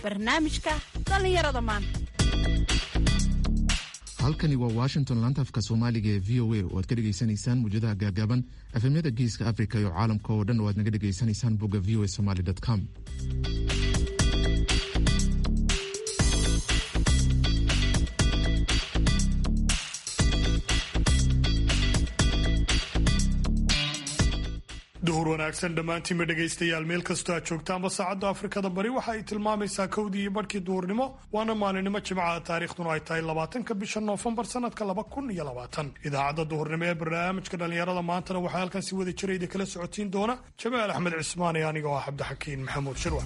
barnaamijka dhallinyarada maanta halkani waa washington laantafka soomaaliga ee v o a oo aad ka dhegaysanaysaan muujadaha gaagaaban efemyada geeska africa iyo caalamka oo dhan oo aad naga dhegaysanaysaan bogga v o a somaly com duhur wanaagsan dhammaantiinba dhegaystayaal meel kastoo aad joogtaanba saacadda afrikada bari waxa ay tilmaamaysaa kowdii iyo barhkii duhurnimo waana maalinimo jimcaha taariikhduna ay tahay labaatanka bisha noofembar sanadka laba kun iyo labaatan idaacadda duhurnimo ee barnaamijka dhallinyarada maantana waxaa halkan si wada jirayda kala socotiin doona jamaal axmed cismaan ee aniga oo ah cabdixakiin maxamuud shirwa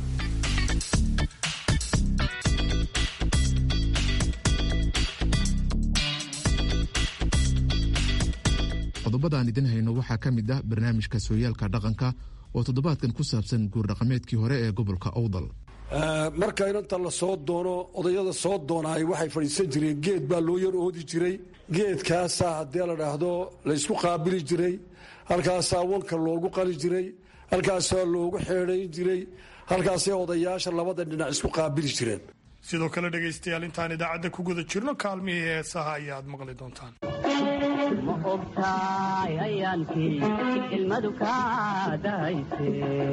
qodobada aan idin hayno waxaa ka mid ah barnaamijka sooyaalka dhaqanka oo toddobaadkan ku saabsan guurdhaqameedkii hore ee gobolka owdal marka inanta la soo doono odayada soo doonaay waxay fadhiisan jireen geed baa loo yar oodi jiray geedkaasaa haddii la dhaahdo laysku qaabili jiray halkaasaa wanka loogu qali jiray halkaasaa loogu xeedhayn jiray halkaasay odayaasha labada dhinac isku qaabili jireen sidoo kale dhegaystayaal intaan idaacadda ku guda jirno kaalmihii heesaha ayaad maqli doontaan ma ogtaay ayaankii ilmadu kaa dahayse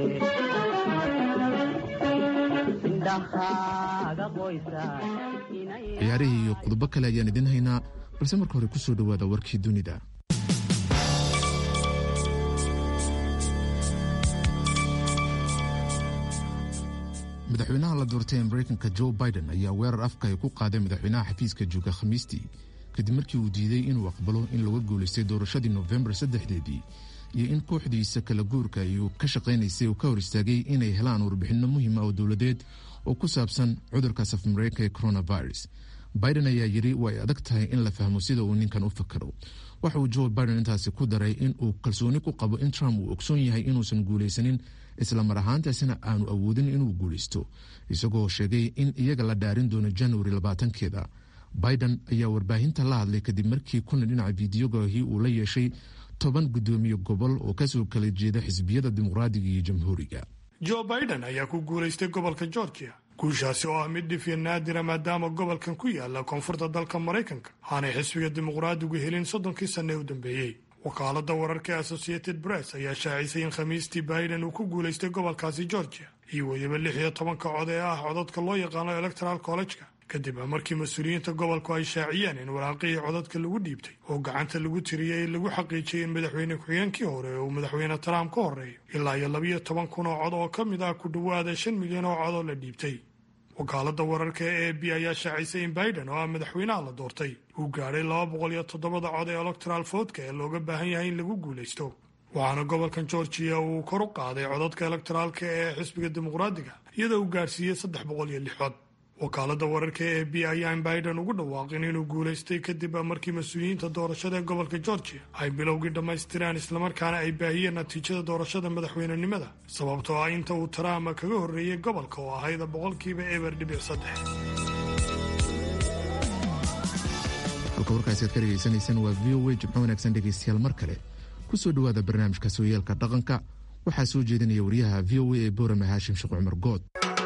indhahaaga qoysa ciyaarihii iyo qodobo kale ayaan idin haynaa balse marka hore ku soo dhowaada warkii dunida madaxweynaha la doortay ee mareykanka joe biden ayaa weerar afka ay ku qaaday madaxweynaha xafiiska jooga khamiistii kadib markii uu diiday inuu aqbalo in laga guulaystay doorashadii nofembar saddexdeedii iyo in kooxdiisa kala guurka uu ka shaqaynaysay uu ka hor istaagay inay helaan warbixinno muhiima oo dowladeed oo ku saabsan cudurka safmareyka ee coronavirus biden ayaa yidhi way adag tahay in la fahmo sida uu ninkan u fakaro waxa uu joe biden intaasi ku daray in uu kalsooni ku qabo in trump uu ogsoon yahay inuusan guulaysanin isla mar ahaantaasina aanu awoodin inuu guulaysto isagoo sheegay in iyaga la dhaarin doono januari labaatankeeda biden ayaa warbaahinta la hadlay kadib markii kuna dhinaca fideogahi uu la yeeshay toban guddoomiye gobol oo kasoo kala jeeda xisbiyada dimuqraadiga iyo jamhuuriga joe biden ayaa ku guulaystay gobolka georgia guushaasi oo ah mid dhifya naadira maadaama gobolkan ku yaala koonfurta dalka maraykanka aanay xisbiga dimuqraadigu helin soddonkii sanne u dambeeyey wakaalada wararka associated press ayaa shaacisay in khamiistii biden uu ku guulaystay gobolkaasi georgia iyo weliba lix iyo tobanka cod ee ah codadka loo yaqaano electoral college-ka kadib markii mas-uuliyiinta gobolku ay shaaciyeen in waraaqihii codadka lagu dhiibtay oo gacanta lagu tiriyey lagu xaqiijiyay in madaxweyne ku-xigeenkii hore uu madaxweyne trump ka horeeyo ilaa iyo labiyo toban kun oo cod oo ka mid ah ku dhowaada shan milyan oo cod oo la dhiibtay wakaalada wararka ee a b ayaa shaacisay in biden oo ah madaxweynaha la doortay uu gaadhay laba boqol iyo toddobada cod ee electoral voodka ee looga baahan yahay in lagu guulaysto waxaana gobolkan georgiya uu kor u qaaday codadka elektoraalka ee xisbiga dimuqraadiga iyadoo uu gaadhsiiyey saddex boqol iyo lix cod wakaalada wararka ee b ayaa in biden ugu dhawaaqin inuu guulaystay kadib markii mas-uuliyiinta doorashada ee gobolka georgia ay bilowgii dhammaystireen islamarkaana ay baahiyeen natiijada doorashada madaxweynenimada sababtoo ah inta uu trump kaga horreeyey gobolka oo ahayd boqolkiiba eber dhibic saddex halka warkaasi aad ka dhegaysanaysaan waa v o a jimco wanaagsan dhegaystayaal mar kale ku soo dhowaada barnaamijka sooyaalka dhaqanka waxaa soo jeedinaya wariyaha v o a ee boorame haashim sheekh cumar good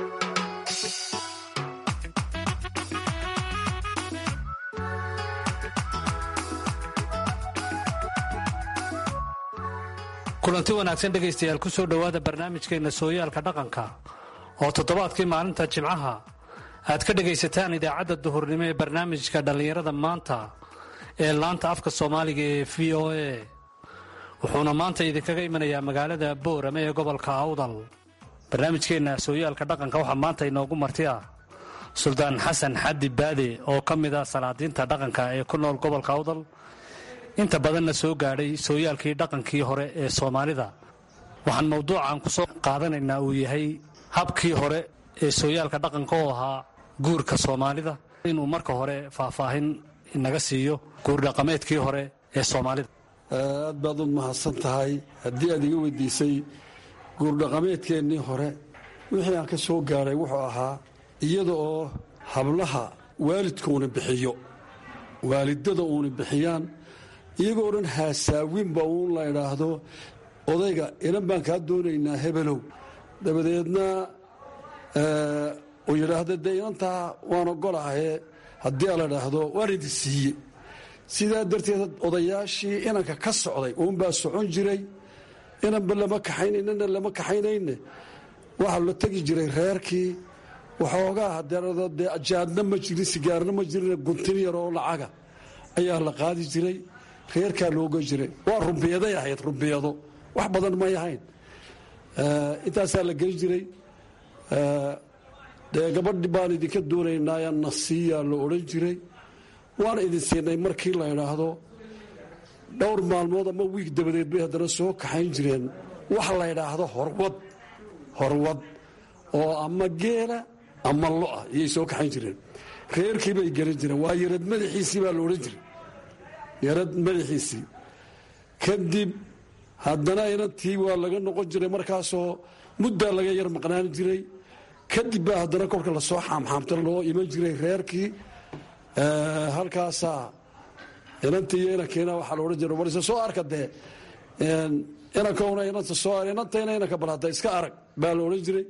kulanti wanaagsan dhegaystayaal ku soo dhowaada barnaamijkeenna sooyaalka dhaqanka oo toddobaadkii maalinta jimcaha aad ka dhegaysataan idaacadda duhurnimo ee barnaamijka dhallinyarada maanta ee laanta afka soomaaliga ee v o a wuxuuna maanta idinkaga imanayaa magaalada boorame ee gobolka awdal barnaamijkeenna sooyaalka dhaqanka waxaa maanta inoogu marti ah suldaan xasan xaddi baade oo ka mid ah salaadiinta dhaqanka ee ku nool gobolka awdal inta badanna soo gaadhay sooyaalkii dhaqankii hore ee soomaalida waxaan mawduucan ku soo qaadanaynaa uu yahay habkii hore ee sooyaalka dhaqanka oo ahaa guurka soomaalida inuu marka hore faahfaahin inaga siiyo guurdhaqameedkii hore ee soomaalida aad baad u mahadsan tahay haddii aad iga weydiisay guurdhaqameedkeennii hore wixii aan ka soo gaadhay wuxuu ahaa iyada oo hablaha waalidkuuna bixiyo waalidada uuna bixiyaan iyagoo dhan haasaawinba uun la idhaahdo odayga inan baan kaa doonaynaa hebelow dabadeedna oo yidhaahda dee inantaa waan ogolahaye haddii a la dhaahdo waan idin siiye sidaa darteed odayaashii inanka ka socday uunbaa socon jiray inanba lama kaxaynaynana lama kaxaynayne waxaa la tegi jiray reerkii waxoogaa hadeedee jaadna ma jirin sigaarna ma jirin guntin yar oo lacaga ayaa la qaadi jiray reerkaa looga jiray waa rumbiyaday ahayd rumbiyado wax badan may ahayn intaasaa la geli jiray dee gabadhi baan idinka doonaynaa nasiiyaa la odhan jiray waan idin siinay markii la idhaahdo dhowr maalmood ama wiig dabadeed bay haddana soo kaxayn jireen wax la ydhaahdo horwad horwad oo ama geela ama lo'a iyay soo kaxayn jireen reerkii bay gelin jireen waa yarad madaxiisii baa la odhan jiray yarad madaxiisii kadib haddana inantii waa laga noqon jiray markaasoo muddaa laga yar maqnaan jiray kadib baa haddana kolka lasoo xaamxaamta loo iman jiray reerkii halkaasaa inantii iyo inankiina waxaa la odhan jiray war isa soo arka dee inankuna inanta soo inantayna inanka bal hadda iska arag baa la odhan jiray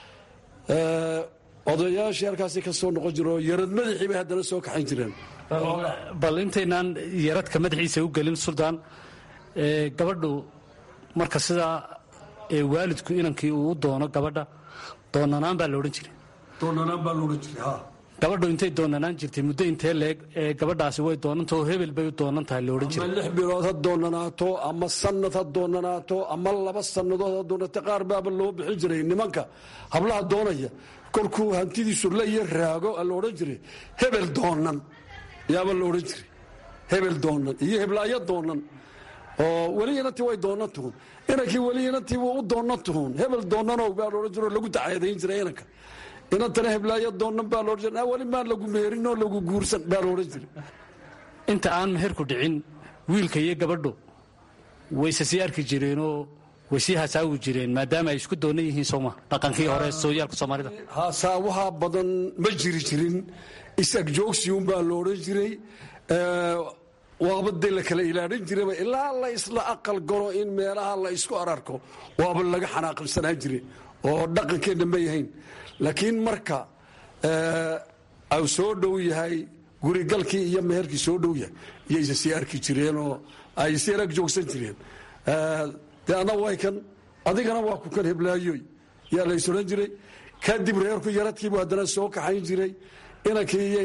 odayaashii halkaasi ka soo noqon jira oo yarad madaxii bay haddana soo kaxayn jireen bal intaynaan yaradka madaxiisa u gelin suldaan gabadhu marka sidaa waalidku inankii uu u doono gabadha doonanaan baa la odhan jiray doonanaan baa laodhan jiray ha gabadhu intay doonanaan jirtay muddo intee leeg ee gabadhaasi way doonantao hebel bay u doonan tahay la odhan ama jiray lix bilood ha doonanaato ama sanad ha doonanaato ama laba sannadood ha doonata qaar baaba loo bixin jiray nimanka hablaha doonaya kolkuu hantidiisu la iyo raago la odhan jiray hebel doonan yaaba la odhan jiray hebel doonan iyo heblaayo doonan oo weli inantii way doonan tuhun inankii weli inantii wuu u doonan tuhun hebel doonanow baa la odhan jiro lagu dacaadayn jiray inanka inantana heblaayo doonan baa laodhan jiray weli maan lagu meherin oo lagu guursan baa la odhan jiray inta aan meherku dhicin wiilka iyo gabadhu wayse sii arki jireenoo way sii hasaawi jireen maadaama ay isku doonan yihiin sooma dhaqankii hore sooyaalka soomaalida haasaawaha badan ma jiri jirin is-agjoogsiunbaa la odhan jiray waaba dee la kala ilaalin jirayba ilaa la isla aqal galo in meelaha la isku ararko waaba laga xanaaqibsanaan jire oo dhaqankeenna ma yahayn laakiin marka au soo dhow yahay gurigalkii iyo meherkii soo dhow yahay iyayse sii arki jireenoo ay sii arag joogsan jireen dee anna way kan adigana waa ku kan heblaayoy yaa lays odhan jiray kadib reerku yaradkiibu haddana soo kaxayn jiray inankii iyo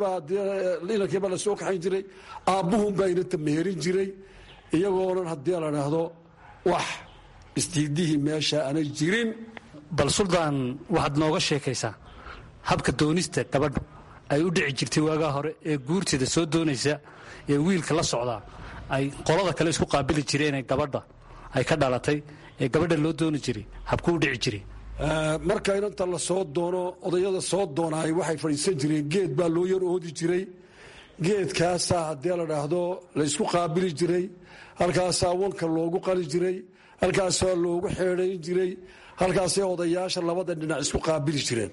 inantiibaa la soo kaxayn jiray aabbuhunbaa inanta meherin jiray iyagoonan haddii la dhaahdo wax istiidihii meesha aanay jirin bal suldaan waxaad nooga sheekaysaa habka doonista gabadhu ay u dhici jirtay waagaa hore ee guurteeda soo doonaysa ee wiilka la socdaa ay qolada kale isku qaabili jireen ee gabadha ay ka dhalatay ee gabadha loo dooni jiray habkuu u dhici jiray marka inanta la soo doono odayada soo doonaay waxay fadhiisan jireen geed baa loo yar oodi jiray geedkaasaa haddii la dhaahdo la ysku qaabili jiray halkaasaa wanka loogu qali jiray halkaasaa loogu xeedayn jiray halkaasay odayaasha labada dhinac isku qaabili jireen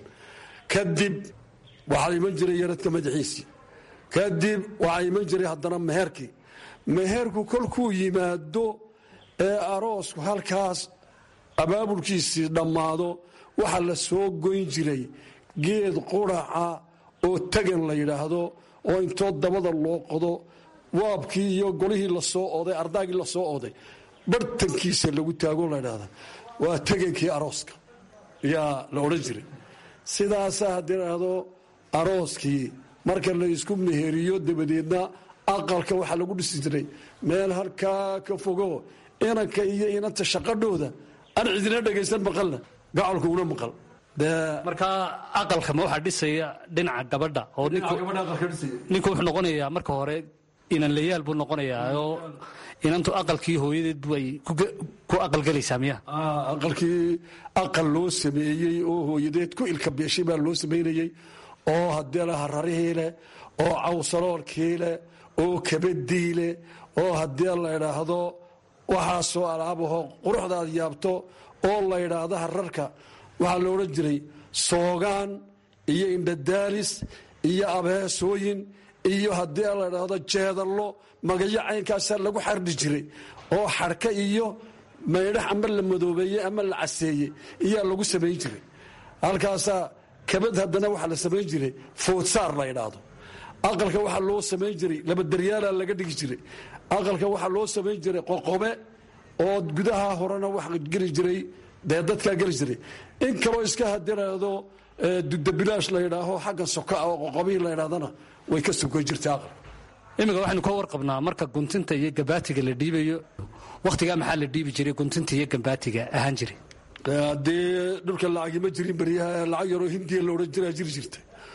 kadib waxaa iman jiray yaradka madaxiisii kadib waxaa iman jiray haddana meherkii meherku kolkuu yimaado ee aroosku halkaas abaabulkiisii dhammaado waxaa la soo goyn jiray geed quraca oo tagan la yidhaahdo oo intoo dabada loo qodo waabkii iyo golihii lasoo oday ardaagii lasoo oday bartankiisa lagu taago la ydhahda waa tagankii arooska yaa la odhan jiray sidaasaa haddii ladhahdo arooskii marka la isku meheriyo dabadeedna aqalka waxaa lagu dhisi jiray meel halkaa ka fogo inanka iyo inanta shaqadhooda aan cidina dhegaysan maqalna gacalku una maqal markaa aqalka ma waxaa dhisaya dhinaca gabadha oo ninku ninku wuxuu noqonayaa marka hore inanlayaal buu noqonayaa oo inantu aqalkii hooyadeed bay ku aqalgelaysaa miya aqalkii aqal loo sameeyey oo hooyadeed ku ilka beeshay baa loo samaynayey oo haddii la hararihii leh oo cawsaloolkii leh oo kabadii leh oo haddii la idhaahdo waxaasoo alaabaho quruxdaad yaabto oo la ydhaahdo hararka waxaa la odhan jiray soogaan iyo indhadaalis iyo abeesooyin iyo haddii la ydhaahdo jeedallo magayo caynkaasaa lagu xardhi jiray oo xarka iyo maydhax ama la madoobeeyey ama la caseeyey iyaa lagu samayn jiray halkaasaa kabad haddana waxaa la samayn jiray foodsaar la idhaahdo aqalka waxaa loo samayn jiray labadaryaala laga dhigi jiray aqalka waxaa loo samayn jiray qoqobe oo gudaha horena wax geli jiray dee dadkaa geli jiray in kaloo iska hadiraado dudabilaash la yidhaaho xagga soka oo qoqobihi la yidhahdana way ka sokoy jirtay aqal iminka waxaynu ka warqabnaa marka guntinta iyo gambaatiga la dhiibayo wakhtigaa maxaa la dhiibi jiray guntinta iyo gambaatiga ahaan jiray haddee dhulka lacagi ma jirin beryaha lacag yaroo hindiya la odhan jiraa jiri jirta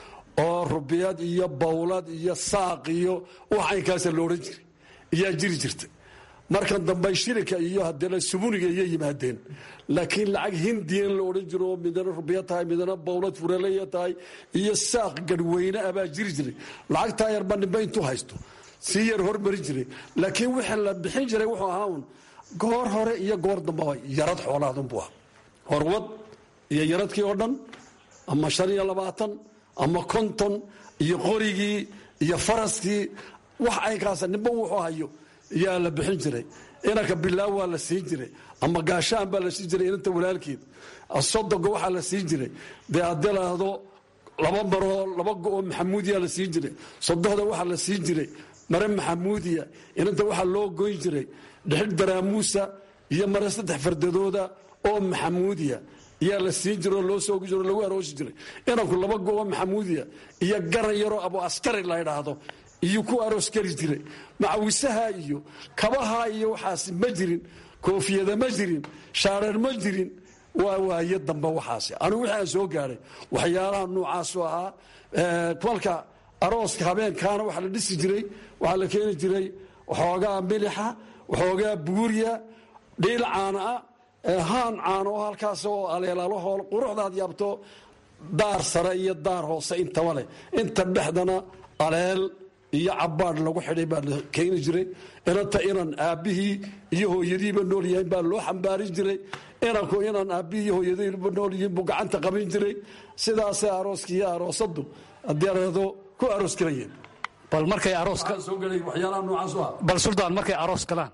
oo rubiyad iyo bawlad iyo saaq iyo wax caynkaasa la odhan jiray iyaa jiri jirta markan dambe shirika iyo haddana subuniga iyo yimaadeen laakiin lacag hindiyan la odhan jiro oo midana rubiya tahay midana bawlad furaleya tahay iyo saaq garhweyne ah baa jiri jiray lacagtaa yarba nimbe intuu haysto sii yar hormarin jiray laakiin wixii la bixin jiray wuxuu ahaa un goor hore iyo goor dambeba yarad xoolaadunbuu ah horwad iyo yaradkii oo dhan ama shan iyo labaatan ama konton iyo qorigii iyo faraskii wax aynkaasa nimba wuxuu hayo yaa la bixin jiray inanka bilaaw waa la siin jiray ama gaashaan baa la siin jiray inanta walaalkeed sodoga waxaa la siin jiray dee haddii laahdo laba maroo laba go-oo maxamuudiya la siin jiray sodohda waxaa la siin jiray mare maxamuudiya inanta waxaa loo goyn jiray dhexil daraamuusa iyo mare saddex fardadooda oo maxamuudiya iyaa la siin jiro loo soogi jiro lagu aroosi jiray inanku laba go-oo maxamuudiya iyo garan yaroo abu askari la ydhaahdo iyo ku aroos geli jiray macawisaha iyo kabaha iyo waxaas ma jirin koofiyada ma jirin shaareer ma jirin waa waaye dambe waxaas anigu wixii aan soo gaadhay waxyaalaha noocaasu ahaa kolka arooska habeenkaana waxaa la dhisi jiray waxaa la keeni jiray waxoogaa milixa waxoogaa buuriya dhiil caana ah haan caano oo halkaas oo aleelaalaho quruxdaad yaabto daar sare iyo daar hoose intaba leh inta dhexdana aleel iyo cabaadh lagu xidhay baa la keeni jiray inanta inan aabbihii iyo hooyadiiba nool yahayn baa loo xambaarin jiray inanku inan aabbihii iyo hooyadiiba nool yihiin buu gacanta qabin jiray sidaasay arooska iyo aroosadu haddii areedo ku aroos galayeen bal markay arooska soo galay waxyaalaha noocaas u ah bal suldaan markay aroos galaan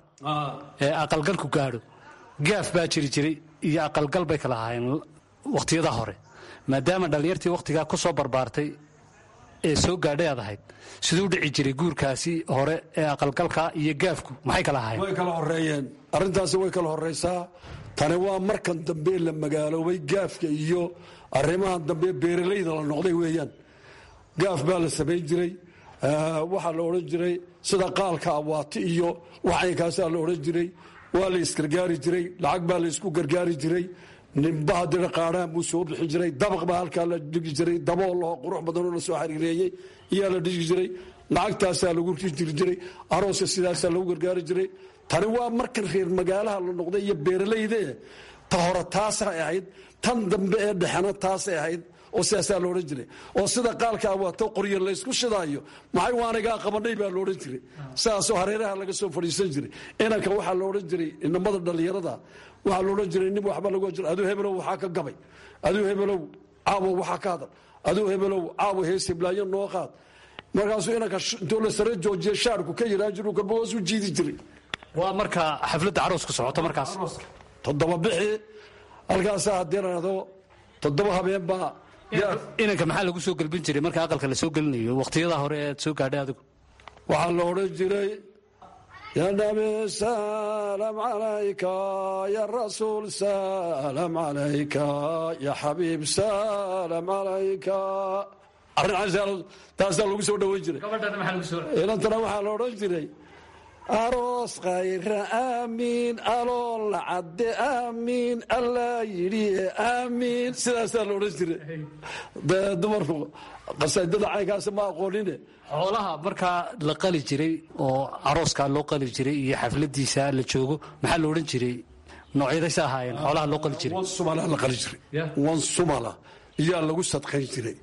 ee aqalgalku gaadho gaaf baa jiri jiray iyo aqalgal bay kala ahaayeen wakhtiyada hore maadaama dhallinyartii wakhtigaa ku soo barbaartay ee soo gaadhay aad ahayd siduu dhici jiray guurkaasi hore ee aqalgalka iyo gaafku maxay kala ahaayeen way kala horeeyeen arrintaasi way kala horeysaa tani waa markan dambe la magaaloobay gaafka iyo arrimahan dambe beeralayda la noqday weeyaan gaaf baa la samayn jiray waxaa la odhan jiray sida qaalka awaati iyo waxaykaasaa la odhan jiray waa la isgargaari jiray lacag baa la isku gargaari jiray nimba hadina qaadhaan buu soo bixin jiray dabaq baa halkaa la dhigi jiray daboo laho qurux badanoo la soo xariireeyey iyaa la dhigi jiray lacagtaasaa lagu jiri jiray arooska sidaasaa lagu gargaari jiray tani waa markan reer magaalaha la noqday iyo beeralayde ta hore taasay ahayd tan dambe ee dhexena taasay ahayd oo sidaasaa la odhan jiray oo sida qaalka awaato qoryo laysku shidaayo maxay waanigaa qabanay baa laodhan jiray sidaasoo hareeraha laga soo fadhiisan jiray inanka waxaa la odhan jiray inamada dhallinyarada waxaa la odhan jiray nin waxba lagu jira aduu hebelow waxaa ka gabay aduu hebelow caawo waxaa ka hadal aduu hebelow caawo hees hiblaayo noo qaad markaasuu inanka intuu la sare joojiya shaarku ka yiraa jiru kalba hoos u jiidi jiray waa marka xafladda caroosku socoto markaas toddoba bixi halkaasaa haddii raado toddoba habeen baa inanka maxaa lagu soo gelbin jiray marka aqalka la soo gelinayo wakhtiyada hore ead soo gaadhay adigu waxaa la odhan jiray ya nabi salam calayka ya rasuul salam calayka ya xabiib salam calayka arrin taasaa lagu soo dhoweyn jiray inantana waxaa la odhan jiray aroos khayra aamiin alool la cadde aamiin allaa yidhi aamiin sidaasaa la odhan jiray dee dumarku qasaidada caynkaasi ma aqoonine xoolaha markaa la qali jiray oo arooskaa loo qali jiray iyo xafladiisa la joogo maxaa la odhan jiray noocyadaysa ahaayeen xoolaha loo qali jiray wan sumala la qali jiray wan sumala iyaa lagu sadqayn jiray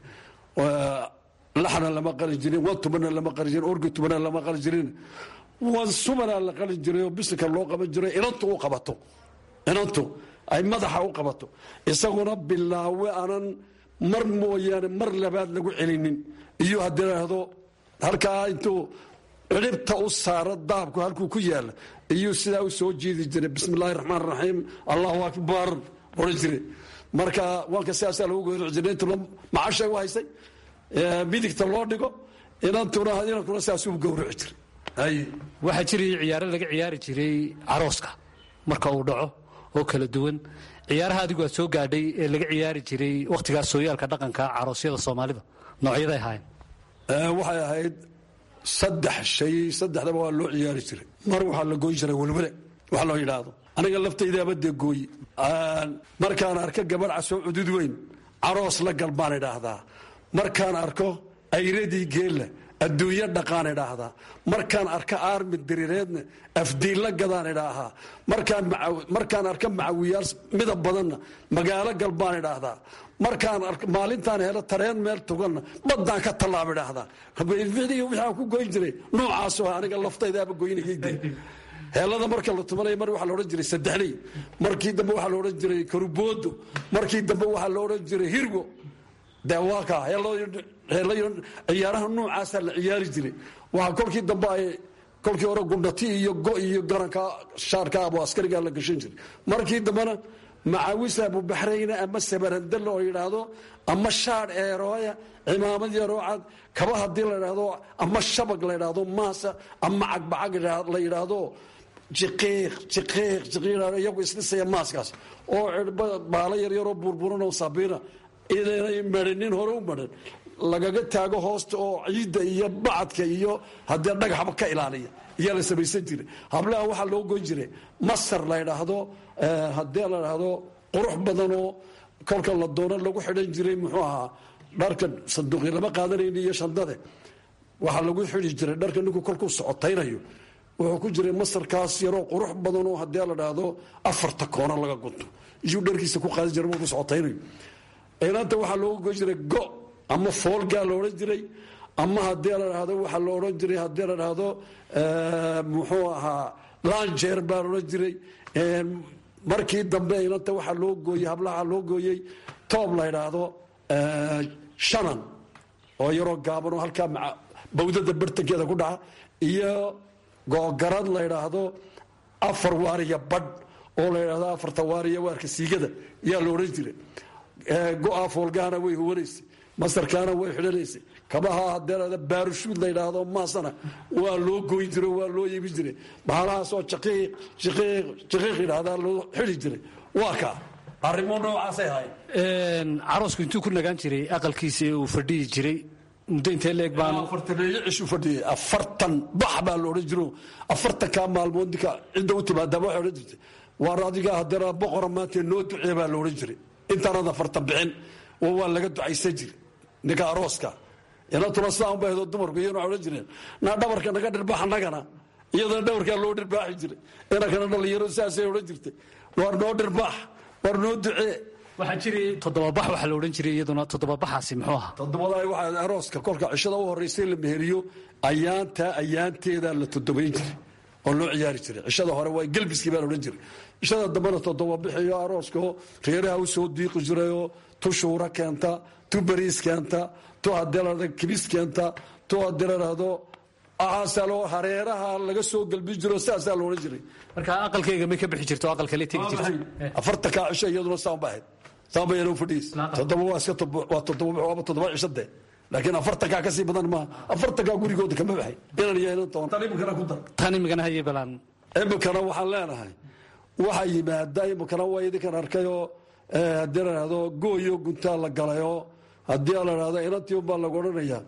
laxna lama qali jirin wan tubana lama qali jirin orgi tubana lama qali jirin wan sumana la qali jiray oo bisinka loo qaban jiray inantu u qabato inantu ay madaxa u qabato isaguna bilaawe aanan mar mooyaane mar labaad lagu celinin iyo haddii idhaahdo halkaa intuu ciribta u saaro daabku halkuu ku yaala iyuu sidaa u soo jiidi jiray bismi illaahi raxmaan raxiim allahu akbar odhan jire marka waanka sidaasaa lagu gowrici jiray intuna macashay u haysay midigta loo dhigo inantuna inankuna sidaasuu gowrici jiray waxaa jiray ciyaaro laga ciyaari jiray carooska marka uu dhaco oo kala duwan ciyaaraha adigu aad soo gaadhay ee laga ciyaari jiray wakhtigaas sooyaalka dhaqanka caroosyada soomaalida noocyaday ahaayeen waxay ahayd saddex shay saddexdaba waa loo ciyaari jiray mar waxaa la gooyi jiray welwele wax loo yidhaahdo aniga laftaydaaba dee gooyi markaan arko gabadh casoo cudud weyn caroos la gal baan idhaahdaa markaan arko ayradii geella adduunyo dhaqaan idhaahdaa markaan arko aarmi diriireedna afdiilla gadaan idhaahaa markaan arko macawiyaal midab badanna magaalo gal baan idhaahdaa markaan maalintaan helo tareen meel tuganna baddaan ka tallaab idhaahdaa waxaan ku goyn jiray noocaasoo aniga laftaydaaba goynayayde heelada marka la tumanaya mar waxaa la odhan jiray saddexley markii dambe waxaa la odhan jiray karuboodo markii dambe waxaa la odhan jiray hirgo de waa kaa ciyaaraha noocaasaa la ciyaari jiray waxaa kolkii dambe ay kolkii hore gundhati iyo go iyo garanka shaarka abu askarigaa la gashan jiray markii dambena macawis abubaxrayna ama sabarandalla oo yidhaahdo ama shaadh eerooya cimaamad yaroocad kaba haddii la yidhaahdo ama shabag la yidhaahdo maasa ama cagbacag la yidhaahdo jiqiiq jiqiiq jiqiiq iyagu isdhisaya maaskaas oo baalo yaryaroo burburan oo sabiina inanay marinin hore u marin lagaga taago hoosta oo ciidda iyo bacadka iyo haddee dhagaxba ka ilaaliya iyaa la samaysan jiray hablaha waxaa loo goyn jiray masar la ydhaahdo haddee la dhaahdo qurux badanoo kolka la doono lagu xidhan jiray muxuu ahaa dharka sanduuqi lama qaadanayni iyo shandade waxaa lagu xidi jiray dharka ninku kolkuu socotaynayo wuxuu ku jiray masarkaas yaroo qurux badanoo haddee la dhaahdo afarta koono laga gunto iyuu dharkiisa ku qaadan jiray markuu socotaynayo inanta waxaa looga goyn jiray go ama foolgaa la odhan jiray ama haddii la dhahdo waxaa la odhan jiray haddii la dhahdo muxuu ahaa lanjeer baa la odhan jiray markii dambe inanta waxaa loo gooyey hablaha loo gooyey toob la ydhaahdo shanan oo yaroo gaaban oo halkaa bawdada bartankeeda ku dhaca iyo googarad la ydhaahdo afar waariya badh oo la ydhahdo afarta waariya waarka siigada yaa la odhan jiray go-a foolgahana way huwanaysay masarkaana way xidhanaysay kabaha hadeerada baarushuud la yidhaahdo maasana waa loo goyn jiro waa loo yeebin jiray bahalahaasoo jaqiiq jaqiiq jaqiiq yidhahdaa loo xidi jiray waa kaa arrimo noocaasay ahayd caroosku intuu ku nagaan jiray aqalkiisa ee uu fadhiyi jiray muddo intee leeg baan afartaneeyo cishu fadhiyay afartan bax baa la odhan jiro afartankaa maalmood ninka cidda u timaadaaba waxay odhan jirtay waar adiga hadeera boqora maanta noo ducee baa la odhan jiray intaanad afartan bixin waa laga ducaysan jira ninka arooska inantuna sidaa unba ahdo dumarku iyana odhan jireen naa dhabarka naga dhirbaax annagana iyadana dhabarkaa loo dhirbaaxi jiray inankana dhalinyaro sidaasay odhan jirtay waar noo dhirbaax waar noo ducee waxaa jiray toddobabax waxaa la odhan jiray iyaduna toddobabaxaasi muxuu ahaa toddobadaa waxaa arooska kolka cishada u horraysay la meheriyo ayaantaa ayaanteedaa la toddobayn jiray oo loo ciyaari jiray cishada hore waa gelbiskii baa la odhan jiray cishada dambena toddoba bixiyo arooskao reeraha u soo diiqi jirayoo tu shuura keenta tu bariis keenta tu haddii la kibis keenta tu haddii la dhahdo aasaloo hareeraha laga soo gelbi jiro sidaasaa la odhan jiray marka aqalkayga may ka bixi jirto aqalkale tegi jirto afartankaa cisho iyaduna saan ba ahayd saan ba yana u fadhiis toddoba waa iska waa toddoba waaba toddoba cisho dee laakiin afartankaa kasii badan maaha afartankaa gurigooda kama baxay inan iyo inan toban tan imikana ku dar tan imikana haye balaan imikana waxaan leenahay waxaa yimaada imikana waa idinkan arkayoo haddii la dhahdo gooyo guntaa la galayoo haddii la dhahdo inantii unbaa lagu odhanayaa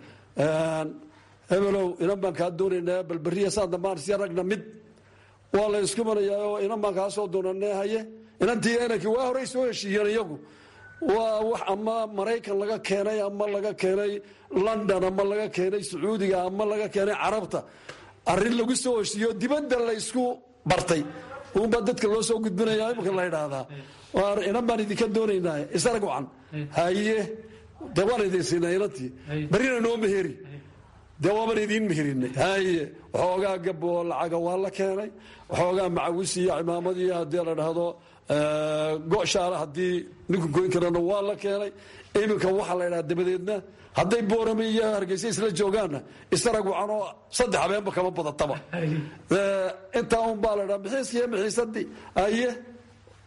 hebelow inan baan kaa doonaynaa balberiya saan dambaan si ragna mid waa la isku marayaa oo inan baan kaa soo doonanee haye inantii inankii waa horey soo heshiiyeen iyagu waa wax ama maraykan laga keenay ama laga keenay london ama laga keenay sacuudiga ama laga keenay carabta arrin lagu soo heshiiyo dibadda la isku bartay uunbaa dadka loo soo gudbinaya imika la ydhaahdaa inan baan idinka doonaynaa isarag wacan haye de waan idin siinay inantii barina noo meheri dee waaban idiin meherinay haye waxoogaa gaboo lacaga waa la keenay waxoogaa macawis iyo cimaamad iyo haddii la dhahdo goshaala haddii ninku goyn karana waa la keenay iminka waxaa la ydhaha dabadeedna hadday boorame iyo hargeysa isla joogaanna isarag wacanoo saddex habeenba kama badataba intaa un baa la dhaa mixiiskiiyo mixiisadii haye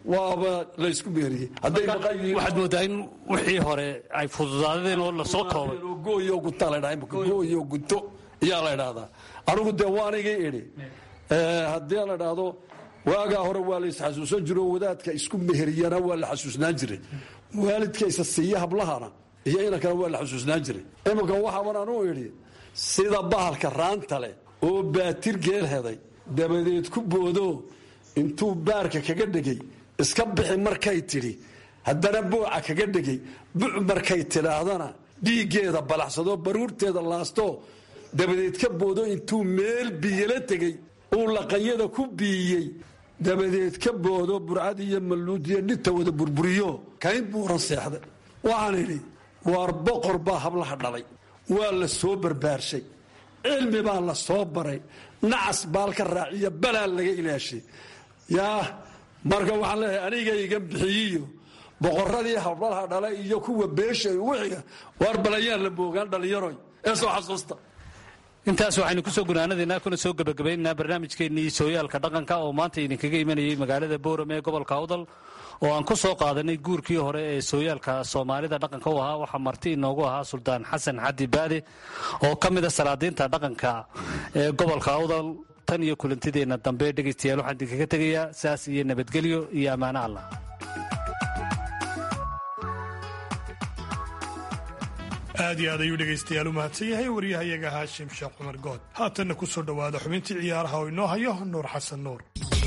waaba laysku meeriyey hadday maqan yihiin waxaad moodaa in wixii hore ay fududaadeen oo lasoo koobay gooyo guta la dhaha imika gooyo guto iyaa la idhaahdaa anigu dee waanigii idhi haddii la idhaahdo waagaa hore waa la isxasuusan jiro wadaadka isku meheriyana waa la xasuusnaan jiray waalidka isa siiya hablahana iyo inankana waa la xasuusnaan jiray iminka waxaaban anuu idhi sida bahalka raanta leh oo baatir geel heday dabadeed ku boodo intuu baarka kaga dhegay iska bixi markay tidhi haddana buuca kaga dhegay buc markay tidhaahdana dhiiggeeda balaxsadoo baruurteeda laasto dabadeed ka boodo intuu meel biyala tegey uu laqanyada ku biiyey dabadeed ka boodo burcad iyo malluud iyo dhita wada burburiyo kayn buuran seexday waxaan idhi waar boqor baa hablaha dhalay waa la soo barbaarshay cilmi baa la soo baray nacas baalka raaciya balaa laga ilaashay yaa marka waxaan leeyahay anigayga bixiyiyo boqoradii hablaha dhala iyo kuwa beesha wixiga waar balayaan la moogaan dhallinyaroy ee soo xasuusta intaas waxaynu kusoo gunaanadaynaa kuna soo gebagabaynaynaa barnaamijkeennii sooyaalka dhaqanka oo maanta idinkaga imanayay magaalada boorame ee gobolka awdal oo aan ku soo qaadanay guurkii hore ee sooyaalka soomaalida dhaqanka u ahaa waxaa marti inoogu ahaa suldaan xasan xadi baade oo ka mida salaadiinta dhaqanka ee gobolka awdal tan iyo kulantideenna dambe dhegaystayaal waxaan idinkaga tegayaa saas iyo nabadgelyo iyo ammaano allah aad iyo aad ayuu dhegaystayaal u mahadsan yahay waryahayaga haashim sheekh cumar good haatanna ku soo dhowaada xubintii ciyaaraha oo inoo hayo nuur xasan nuur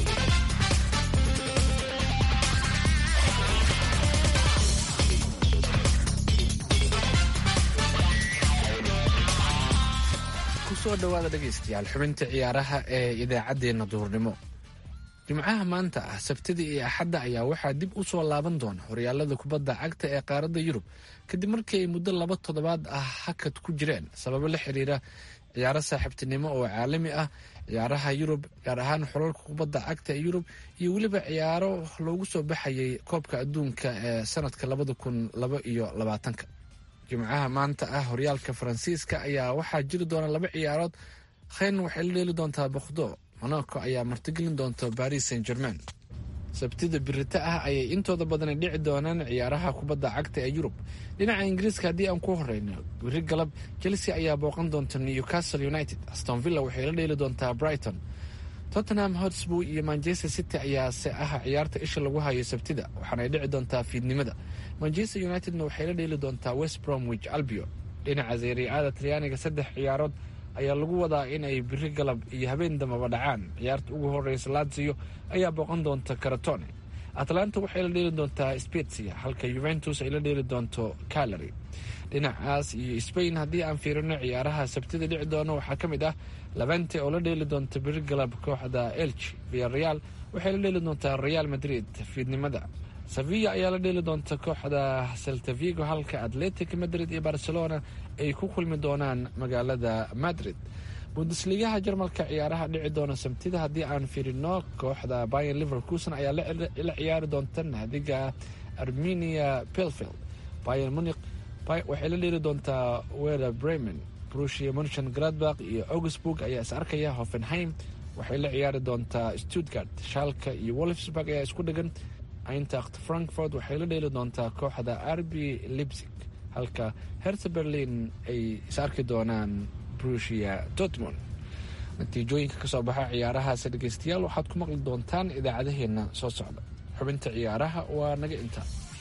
kusoo dhowaada dhegaystayaal xubinta ciyaaraha ee idaacaddeenna duhurnimo jimcaha maanta ah sabtida iyo axadda ayaa waxaa dib u soo laaban doona horyaalada kubadda cagta ee qaaradda yurub kadib markii ay muddo laba toddobaad ah hakad ku jireen sababo la xiriira ciyaaro saaxiibtinimo oo caalami ah ciyaaraha yurub gaar ahaan xolalka kubadda cagta ee yurub iyo weliba ciyaaro loogu soo baxayay koobka adduunka ee sanadka labada kun laba iyo labaatanka jimcaha maanta ah horyaalka faransiiska ayaa waxaa jiri doona laba ciyaarood kheyn waxay la dheeli doontaa bokhdo monaco ayaa martigelin doonta baris saint germain sabtida birita ah ayay intooda badani dhici doonaan ciyaaraha kubadda cagta ee yurub dhinaca ingiriiska haddii aan ku horeyno biri galab chelsea ayaa booqan doonta newcastle united aston villa waxay la dheeli doontaa brighton tottenham hotsburg iyo manchester city ayaase ah ciyaarta isha lagu hayo sabtida waxaanay dhici doontaa fiidnimada manchester unitedna waxay la dheeli doontaa west bromwich albio dhinaca zeriicada talyaaniga saddex ciyaarood ayaa lagu wadaa in ay biri galab iyo habeen dambaba dhacaan ciyaarta ugu horeysa lazio ayaa booqan doonta karatone atlanta waxay la dheeli doontaa spezia halka juventus ay la dheeli doonto calary dhinacaas iyo spain haddii aan fiirino ciyaaraha sabtida dhici doona waxaa ka mid ah labente oo la dheeli doonta biri galab kooxda elch via real waxay la dheeli doontaa real madrid fiidnimada sevilla ayaa la dheeli doonta kooxda seltavigo halka atletic madrid iyo barcelona ay ku kulmi doonaan magaalada madrid bundesligaha jarmalka ciyaaraha dhici doona sabtida haddii aan fiirino kooxda bayan liverkuson ayaa la ciyaari doonta naadiga armenia pelfield bayan muniq waxay la dheeli doontaa wera bremen brusia munchen gradbach iyo augsburg ayaa is arkaya hoffenheim waxay la ciyaari doontaa stuttgart shalka iyo wolfsburg ayaa isku dhegan eintracht frankfort waxay la dheeli doontaa kooxda arbi libsig halka herse berlin ay is arki doonaan brusia dortmund natiijooyinka kasoo baxa ciyaarahaasi dhegeystayaal waxaad ku maqli doontaan idaacadaheena soo socda xubinta ciyaaraha waa naga inta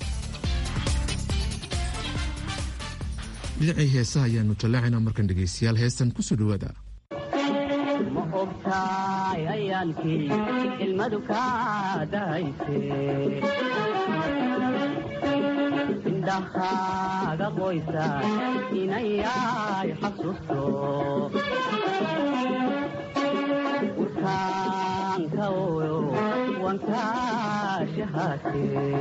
dhinacii heesaha ayaanu jallaacaynaa markan dhegaystayaal heestan kusoo dhowaada ma ogtaay ayaankii ilmadu kaa dahayse indhahaaga qoysa inayay xasuusto urkaanka oyo wankaashahaate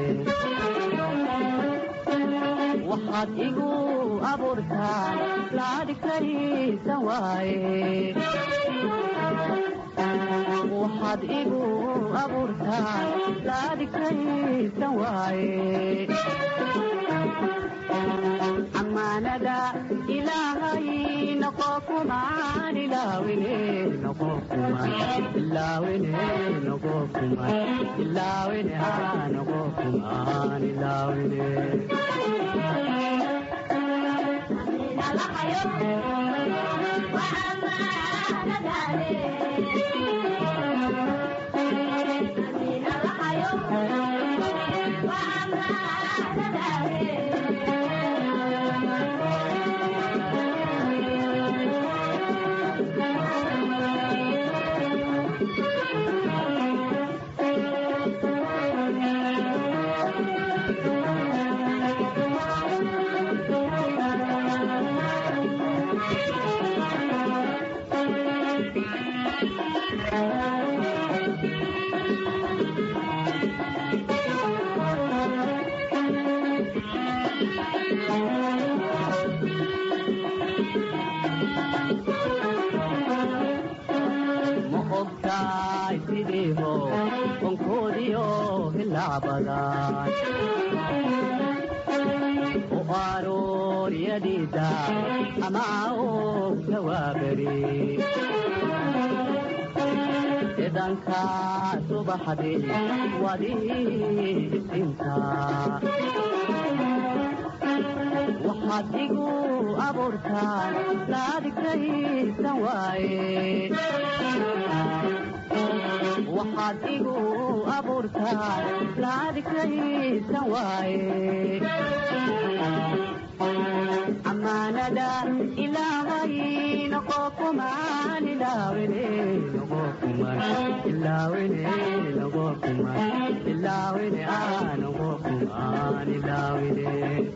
waxaad igu abuurtaa laadhigtaysan waaye waxaad igu abuurtaa laadhigtaysan waaye ammaanada ilaahay noqo kumaan ilaawine noqo kuman ilaawine noqo kuman ilaawine aa noqo kuman ilaawine ma ogtahay sidiiho onkoodiyo hilaabadan u arooriyadiisa ama og jawaabari cidanka subaxdii wadii isinta waxaad igu abuurtaan laadigtaysan waaye waxaad igu abuurtaan laadigtaysan waaye amaanada ilaahay noqo kumaan ilaawine noqo kumaan ilaawine noqo kumaan ilaawine aa noqo kumaan ilaawine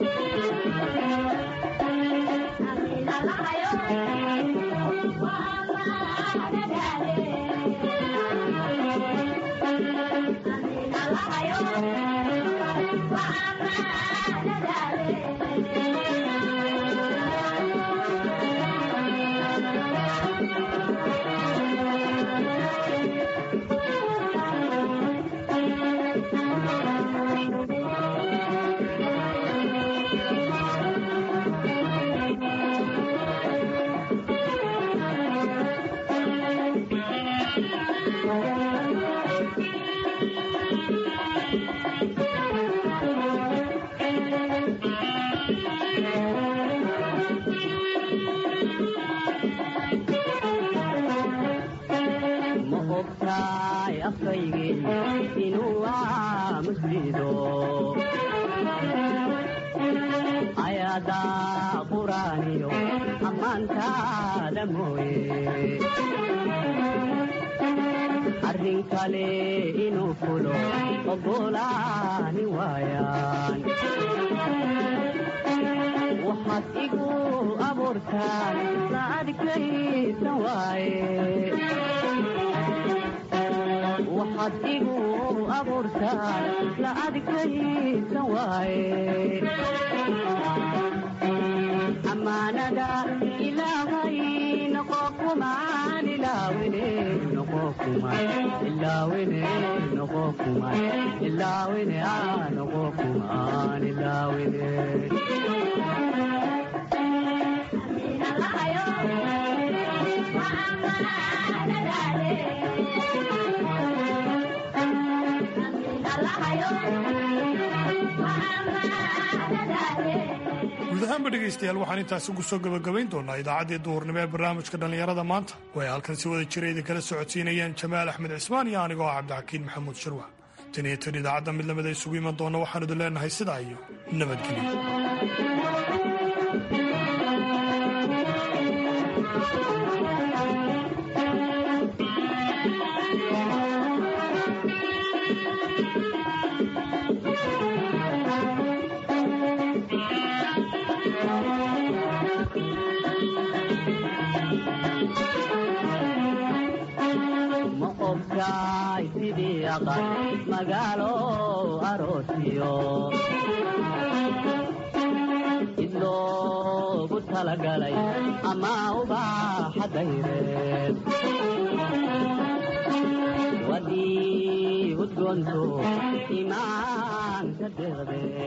ma ogtaay afkaygii inuu aamuslido ayaada quraaniyo ammaantaada mooye arrin kale inuu fulo ogolaani waayaan waxaad igu abuurtaan la adkaysan waaye waxaad igu abuurtaan la adkaysan waaye amaanada ilaahay noqo kumaan ilaawine noqo kumaan ilaawine noqo kumaan ilaawine aa noqo kumaan ilaawine guud ahaanba dhegaystayaal waxaan intaasi ugu soo gabagabayn doonaa idaacaddii duhurnimo ee barnaamijka dhallinyarada maanta oo ay halkan si wada jira idinkala socodsiinayeen jamaal axmed cismaan iyo anigoo ah cabdixakiin maxamuud shirwa tan iyo tan idaacadda mid lamida isugu iman doona waxaan idin leenahay sidaa iyo nabadgelyo ma ogtaay sidii aqal magaalo aroosiyo id loogu talagalay ama ubaaxa dayreed wadii udgoonto imaanka deeqde